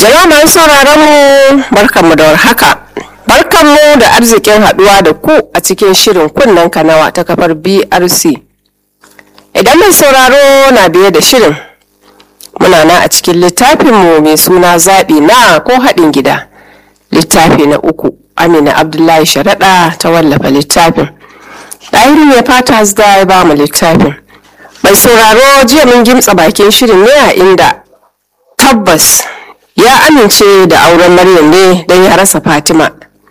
Jama'a masu sauraron mu barkanmu da warhaka. Barkanmu da arzikin haduwa da ku a cikin shirin kunnen kanawa ta kafar BRC. Idan mai sauraro na biye da shirin, muna na a cikin littafinmu mai suna zaɓi na ko haɗin gida. Littafi na uku, Amina Abdullahi Sharaɗa ta wallafa littafin. Ɗahiru mai fata zda ya ba mu littafin. Mai sauraro jiya mun gimtsa bakin shirin ne a inda tabbas ya amince da auren Maryam ne don ya rasa Fatima.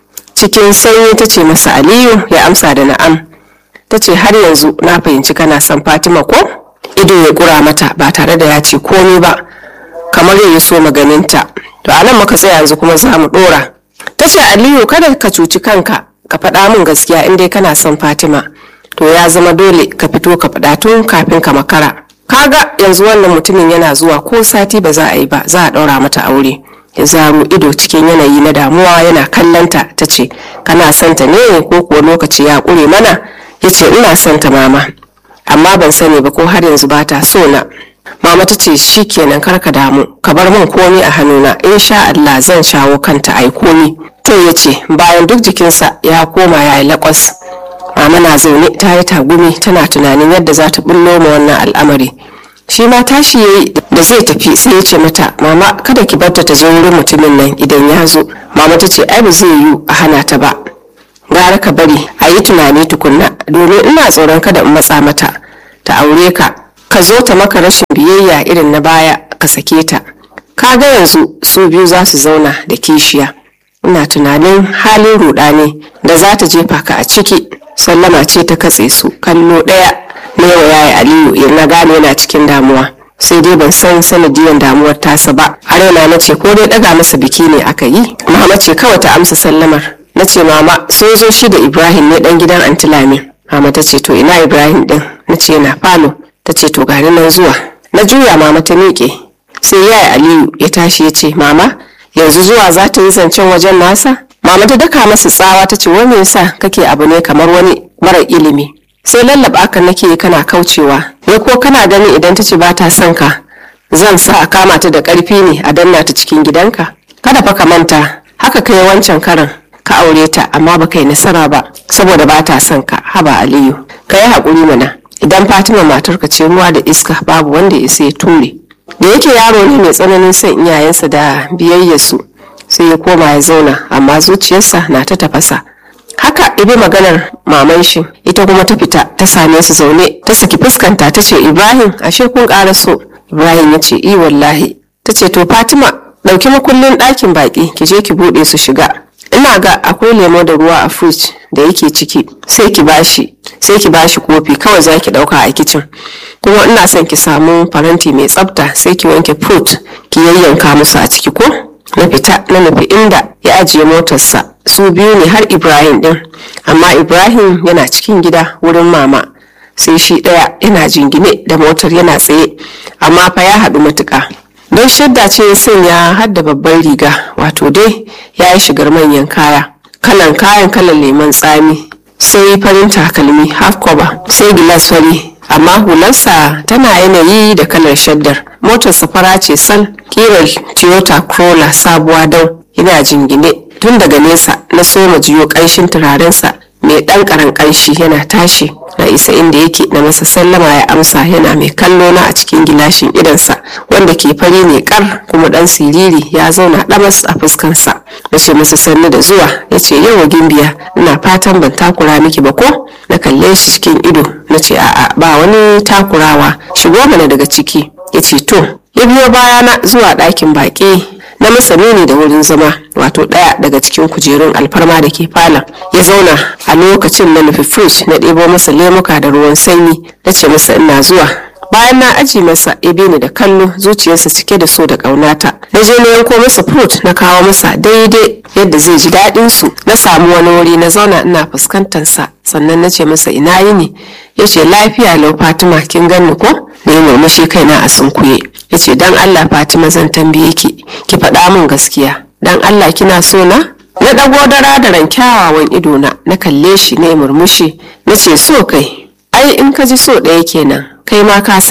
Cikin sanyi ta ce masa Aliyu ya amsa da na'am. Ta ce har yanzu na fahimci kana son Fatima ko? Ido ya kura mata ba tare da ya ce komai ba. Kamar ya yi so maganinta. To anan muka tsaya yanzu kuma za mu ɗora. Ta ce Aliyu kada ka cuci kanka ka faɗa min gaskiya in dai kana son Fatima. To ya zama dole ka fito ka faɗa tun kafin ka makara. kaga yanzu wannan mutumin yana zuwa ko sati ba za a yi ba za a ɗaura mata aure ya zaro ido cikin yanayi na damuwa yana kallanta ta ce kana santa ne ko kuwa lokaci ya ƙure mana ya ce ina santa mama amma ban sani ba ko har yanzu ba ta so na mama ta ce shi kenan kar ka damu ka bar min komi a hannuna sha Allah zan shawo kanta ai komi to ya ce bayan duk jikinsa ya koma ya yi laƙwas mama na zaune ta yi tagumi tana tunanin yadda za ta bullo ma wannan al'amari shi ma tashi ya yi da zai tafi sai ya ce mata mama kada ki barta ta zo wurin mutumin nan idan ya zo mama ta ce ai ba zai yiwu a hana ta ba gara ka bari a yi tunani tukunna domin ina tsoron kada in matsa mata ta aure ka ka zo ta maka rashin biyayya irin na baya ka sake ta ka ga yanzu su biyu za su zauna da kishiya ina tunanin halin rudani da za ta jefa ka a ciki sallama ce ta katse su kallo ɗaya na yawa yayi aliyu na gane yana cikin damuwa sai dai ban san sanadiyan damuwar tasa ba har yana na ce ko dai ɗaga masa biki ne aka yi mama ce kawai ta amsa sallamar na ce mama sun zo shi da ibrahim ne dan gidan antilami mama ta ce to ina ibrahim din na ce yana falo ta ce to gani nan zuwa na juya mama ta miƙe sai yayi aliyu ya tashi ya ce mama yanzu zuwa za ta yi zancen wajen nasa mama ta daka masa tsawa ta ce wai me yasa kake abu ne kamar wani mara ilimi sai lallaba ka nake kana kaucewa wai ko kana gani idan ta ce ba ta son ka zan sa a kama ta da karfi ne a danna ta cikin gidanka kada fa ka manta haka kai wancan karan ka aure ta amma baka yi nasara ba saboda ba ta son ka haba aliyu ka yi haƙuri mana idan fatima matarka ce ruwa da iska babu wanda ya sai ture da yake yaro ne mai tsananin son iyayensa da biyayyarsu sai ya koma ya zauna amma zuciyarsa na ta tafasa haka ibi maganar maman shi ita kuma ta fita ta same su zaune ta saki fuskanta ta ce ibrahim ashe kun ƙara so ibrahim ya ce i wallahi ta ce to fatima ɗauki makullin ɗakin baƙi ki je ki buɗe su shiga ina ga akwai lemo da ruwa a fridge da yake ciki sai ki bashi sai ki bashi kofi kawai za ki ɗauka a kicin kuma ina son ki samu faranti mai tsafta sai ki wanke fruit ki yayyanka musu a ciki ko na fita na nufi inda ya ajiye motarsa su biyu ne har ibrahim din amma ibrahim yana cikin gida wurin mama sai shi ɗaya yana jingine da motar yana tsaye amma fa ya haɗu matuƙa don shadda ce ya sanya har da babban riga wato dai ya yi shigar manyan kaya kalan kayan kalan lemon tsami sai farin takalmi half cover sai gilas fari amma hularsa tana yanayi da kalar shaddar motar safara ce sal kirar toyota corolla sabuwa dau yana jingine tun daga nesa na soma jiyo ƙanshin turarensa mai ɗan ƙaran ƙanshi yana tashi na isa inda yake na masa sallama ya amsa yana mai kallo na a cikin gilashin idansa wanda ke fari ne kar kuma ɗan siriri ya zauna ɗamas a fuskansa na ce masa sannu da zuwa ya ce yawa gimbiya ina fatan ban takura miki ba ko na kalle shi cikin ido na ce a'a ba wani takurawa shigo mana daga ciki ya ce to ya biyo bayana zuwa ɗakin baƙi na masa nuni da wurin zama wato ɗaya daga cikin kujerun alfarma da ke falon ya zauna a lokacin na nufi fridge na ɗebo masa lemuka da ruwan sanyi na ce masa ina zuwa bayan na aji masa ya ni da kallo zuciyarsa cike da so da ƙaunata na je na yanko masa fruit na kawo masa daidai yadda zai ji daɗin su na samu wani wuri na zauna ina fuskantar sa sannan na ce masa ina yi ne ya ce lafiya lau fatima kin ganni ko na yi murmushi kaina a sunkuye ya ce dan allah fatima zan tambaye ki ki faɗa min gaskiya dan allah kina so na na ɗago dara da ran kyawawan idona na kalle shi na murmushi na ce so kai ai in ka ji so ɗaya kenan kai ma ka san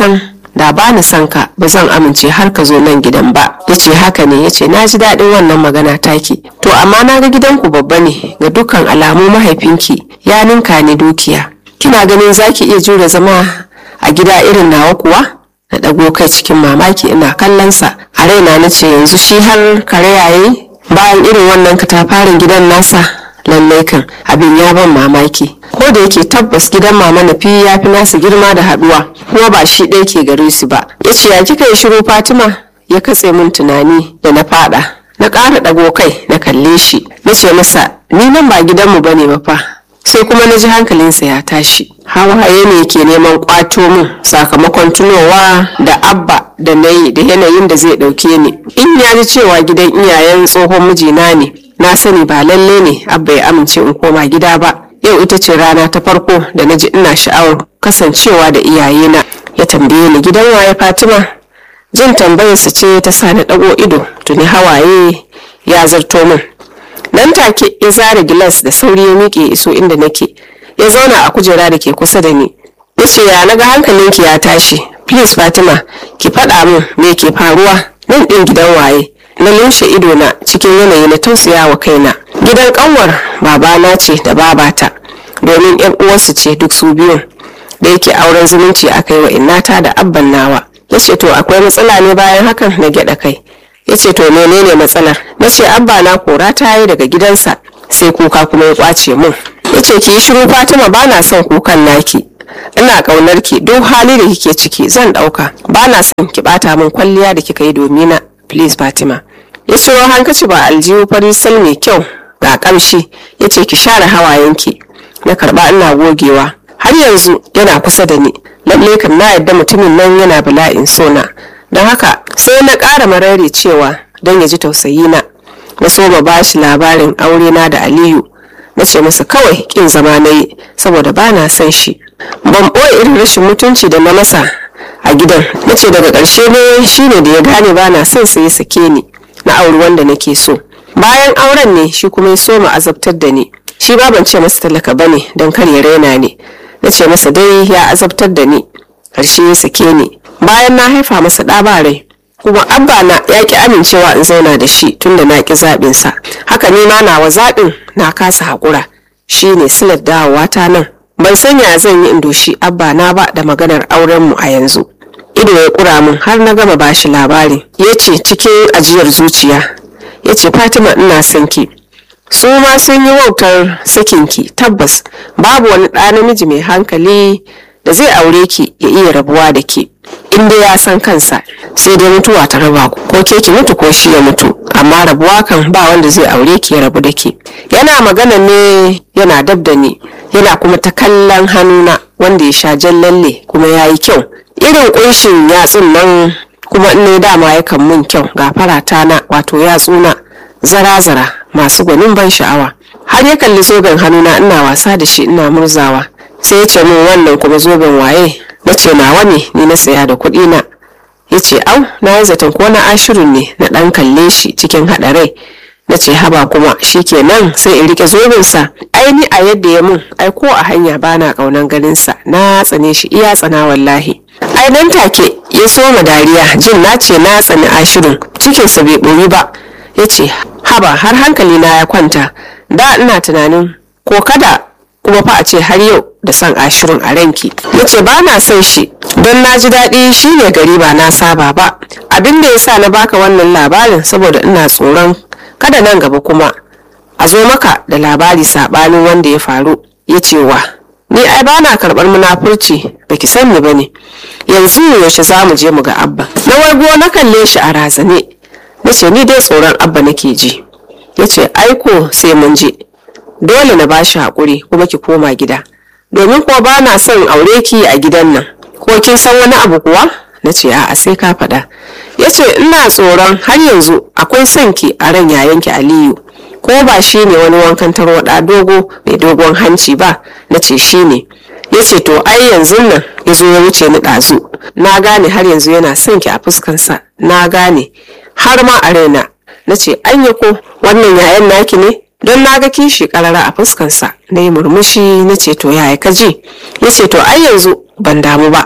da ba ni son ka ba zan amince har ka zo nan gidan ba ya ce haka ne ya ce na ji daɗin wannan magana taki to amma na ga gidanku babba ne ga dukkan alamu mahaifinki ya ninka ni dukiya kina ganin zaki iya jure zama a gida irin nawa kuwa na ɗago kai cikin mamaki ina kallonsa a raina na ce yanzu shi har kare yayi bayan irin wannan katafaren gidan nasa lallai kan abin ya ban mamaki ko da yake tabbas gidan mama nafi ya fi nasu girma da haduwa kuma ba shi ɗaya ke gare su ba ya ce ya kika yi shiru fatima ya katse min tunani da na fada na ƙara ɗago kai na kalle shi na ce masa ni nan ba gidanmu ba ne ba fa sai kuma na ji hankalinsa ya tashi hawaye ne ke neman kwato min sakamakon tunowa da abba da na yi da yanayin da zai ɗauke ni in ya ji cewa gidan iyayen tsohon mijina ne na sani ba lalle ne abba ya amince in koma gida ba yau ita ce rana ta farko da na ji ina sha'awar kasancewa da iyayena ya tambaye ni gidan waye fatima jin tambayarsa ce ta sa na ɗago ido tuni hawaye ya zarto min nan take ya zare gilas da sauri ya miƙe iso inda nake ya zauna a kujera da ke kusa da ni ya ce ya naga hankalinki ya tashi please fatima ki faɗa min me ke faruwa nan ɗin gidan waye na lumshe idona cikin yanayi na tausaya wa kaina gidan kanwar babana ce da babata domin yan uwarsu ce duk su biyun da yake auren zumunci aka yi wa innata da abban nawa ya ce to akwai matsala ne bayan hakan na gyaɗa kai ya ce to menene matsalar na ce abba na kora ta yi daga gidansa sai kuka kuma ya kwace mun ya ce ki yi shiru fatima ba na son kukan naki ina kaunar ki duk hali da kike ciki zan dauka ba na son ki bata min kwalliya da kika yi domina please fatima ya ciro hankaci ba aljihu fari sal mai kyau ga kamshi ya ce ki share hawayenki na karba ina gogewa har yanzu yana kusa da ni lalle kam na yadda mutumin nan yana bala'in sona don haka sai na ƙara marari cewa don ya ji tausayi na na so ma bashi labarin aure na da aliyu na ce masa kawai kin zama na yi saboda ba na son shi ban ɓoye irin rashin mutunci da na masa a gidan na ce daga ƙarshe ne shine da ya gane ba na son sai ya sake ni na auri wanda nake so bayan auren ne shi kuma ya so mu azabtar da ni shi ba ban ce masa talaka bane don kar ya raina ni na ce masa dai ya azabtar da ni ƙarshe ya sake ni bayan na haifa masa ɗa ba rai kuma abba na ya ki amincewa in zauna da shi tunda na ki zaɓin sa haka ni ma nawa zaɓin na kasa haƙura shi ne silar dawowa ta nan ban sanya zan yi in doshi abba na ba da maganar auren mu a yanzu ido ya ƙura min har na gama bashi labari ya ce cikin ajiyar zuciya ya ce fatima ina son ki su ma sun yi wautar sakinki tabbas babu wani ɗa namiji mai hankali da zai aure ki ya iya rabuwa da ke in dai ya san kansa sai dai mutuwa ta raba ku ko ke ki mutu ko shi ya mutu amma rabuwa kan ba wanda zai aure ki ya rabu da ke yana magana ne yana dab da ni yana kuma ta kallon hannuna wanda ya sha jan lalle kuma ya yi kyau irin kunshin yatsun nan kuma in ne dama yakan mun kyau ga farata na wato yatsuna zara-zara masu gwanin ban sha'awa har ya kalli zoben hannuna ina wasa da shi ina murzawa sai ya ce min wannan kuma zoben waye na ce nawa ne ni na saya da kuɗi na ya ce au na yi zaton ko na ashirin ne na ɗan kalle shi cikin haɗarai na ce haba kuma shi kenan sai in rike zobensa aini a yadda ya mun ai ko a hanya bana ƙaunan ganinsa na tsane shi iya tsana wallahi ai nan take ya soma dariya jin na ce na tsani ashirin cikinsa bai ɓoyi ba ya ce haba har hankali na ya kwanta da ina tunanin ko kada kuma fa a ce har yau da son ashirin a ranki ya ce ba na son shi don na ji daɗi shi ne gari ba na saba ba abin da ya sa na baka wannan labarin saboda ina tsoron kada nan gaba kuma a zo maka da labari saɓanin wanda ya faru ya ce wa ni ai ba na karɓar munafurci baki san ni ba ne yanzu yaushe za mu je mu ga abba na wargo na kalle shi a razane na ce ni dai tsoron abba nake ji ya ce aiko sai mun je dole na bashi haƙuri kuma ki koma gida domin kuwa ba na son aure ki a gidan nan ko kin san wani abu kuwa na ce a'a sai ka faɗa ya ce ina tsoron har yanzu akwai son ki a ran yayanki aliyu ko ba shi ne wani wankan tarwaɗa dogo mai dogon hanci ba na ce shi ne ya ce to ai yanzu nan ya zo ya wuce ni ɗazu na gane har yanzu yana son ki a fuskansa na gane har ma a raina na ce anya ko wannan yayan naki ne don na ga kishi karara a fuskansa na yi murmushi na ce to yaya ka ji ya ce to ai yanzu ban damu ba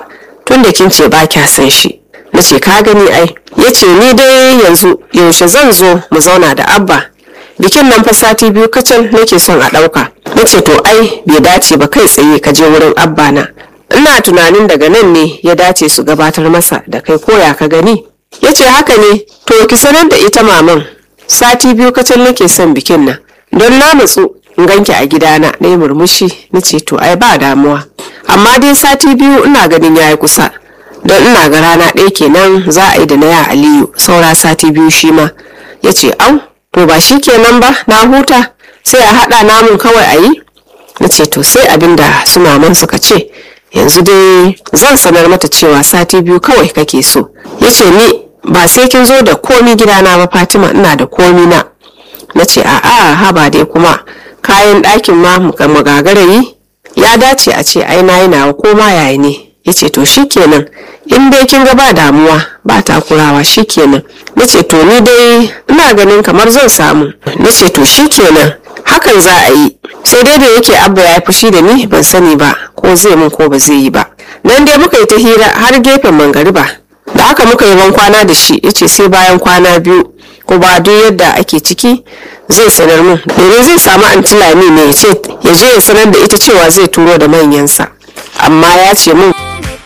tun da kin ce ba kya san shi na ce ka gani ai ya ce ni dai yanzu yaushe zan zo mu zauna da abba bikin nan fa sati biyu kacal nake son a ɗauka na ce to ai bai dace ba kai tsaye ka je wurin abba na ina tunanin daga nan ne ya dace su gabatar masa da kai koya ka gani ya ce haka ne to ki sanar da ita maman sati biyu kacal nake son bikin nan don na matsu in ganki a gidana na yi murmushi na ce to ai ba damuwa amma dai sati biyu ina ganin ya yi kusa don ina ga rana ɗaya kenan za a yi da na ya aliyu saura sati biyu shi ma ya ce au to ba shi kenan ba na huta sai a haɗa namun kawai a yi na ce to sai abin da su maman suka ce yanzu dai zan sanar mata cewa sati biyu kawai kake so ya ce ni ba sai kin zo da komi gidana ba fatima ina da komi na na ce a'a haba dai kuma kayan ɗakin ma magagarayi ya dace a ce ai na yi nawa ko ma yaya ne ya ce to shikenan in dai kin ga ba damuwa ba takurawa shikenan na ce to ni dai ina ganin kamar zan samu na ce to shikenan hakan za a yi sai dai da yake abba ya fushi da ni ban sani ba ko zai mun ko ba zai yi ba nan dai muka yi ta hira har gefen mangariba da haka muka yi kwana da shi yace sai bayan kwana biyu ko ba duk yadda ake ciki zai sanar mun domin zai samu antilami ne ya ce ya je ya sanar da ita cewa zai turo da manyansa amma ya ce mun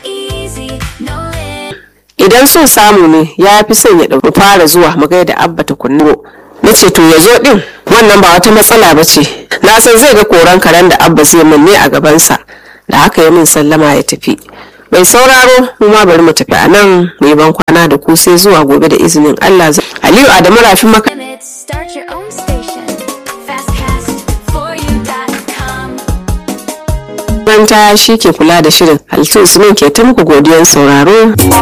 idan so samu ne ya fi son ya ɗauki fara zuwa mu gaida abba tukunna na ce to ya zo ɗin wannan ba wata matsala ba ce na san zai ga koran karen da abba zai min ne a gabansa da haka ya min sallama ya tafi bai sauraro mu ma bari mu tafi a nan mu yi ban kwana da ku sai zuwa gobe da izinin Allah Aliyu Adamu Rafin maka Start your own station. Fastcast4u.com. makaranta shi ke kula da shirin halittu usman ke ta muku godiyan sauraro